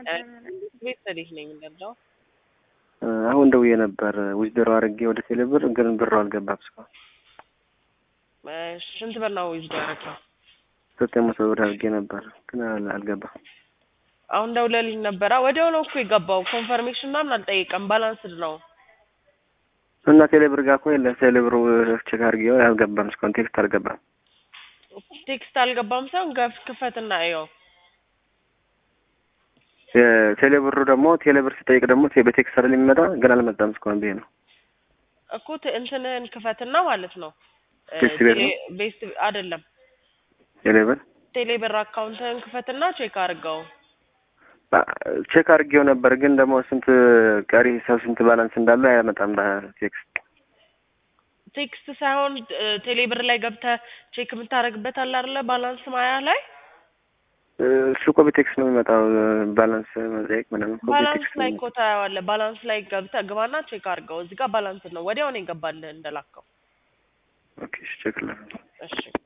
ቤት ሰዴት ነኝ እንደዛው አሁን ደውዬ ነበር ዊዝድሮ አድርጌ ወደ ቴሌብር ግን ብሩ አልገባም እስካሁን። ስንት ብር ነው ዊዝዶ ያደረግነው? ዘጠኝ መቶ ብር አድርጌ ነበር ግን አል- አልገባም። አሁን ደውለልኝ ነበረ። ወዲያው ነው እኮ የገባው። ኮንፈርሜሽን ምናምን አልጠየቀም። ባላንስድ ነው። እና ቴሌብር ጋር እኮ የለም። ቴሌብሩ ቼክ አድርጌው አልገባም እስካሁን ቴክስት አልገባም። ቴክስት አልገባም ሳይሆን ገፍ ክፈትና እየው። የቴሌብሩ ደግሞ ቴሌብር ሲጠይቅ ደግሞ ቴ- በቴክስት አይደል የሚመጣ ግን አልመጣም እስካሁን ብዬ ነው። እኮ ት- እንትንህን ክፈትና ማለት ነው። ቤስት ቤት ነው? ቴሌ- ቤስት አይደለም ቴሌብር ቴሌብር አካውንትህን ክፈትና ቼክ አድርገው። ቼክ አድርጌው ነበር ግን ደግሞ ስንት ቀሪ ሂሳብ ስንት ባላንስ እንዳለው አያመጣም በቴክስት። ቴክስት ሳይሆን እ፣ ቴሌብር ላይ ገብተህ ቼክ የምታደርግበት አለ አይደለ? ባላንስ ማያ ላይ እሱ እኮ በቴክስት ነው የሚመጣው ባላንስ መጠየቅ ምናምን እኮ ባላንስ በቴክስት ላይ ነው እኮ ታየዋለህ። ባላንስ ላይ ገብተህ ግባና ቼክ አድርገው። እዚህ ጋር ባላንስ ነው። ወዲያው ነው የገባልህ እንደላከው። ኦኬ እሺ ቼክ ላድርግ። እሺ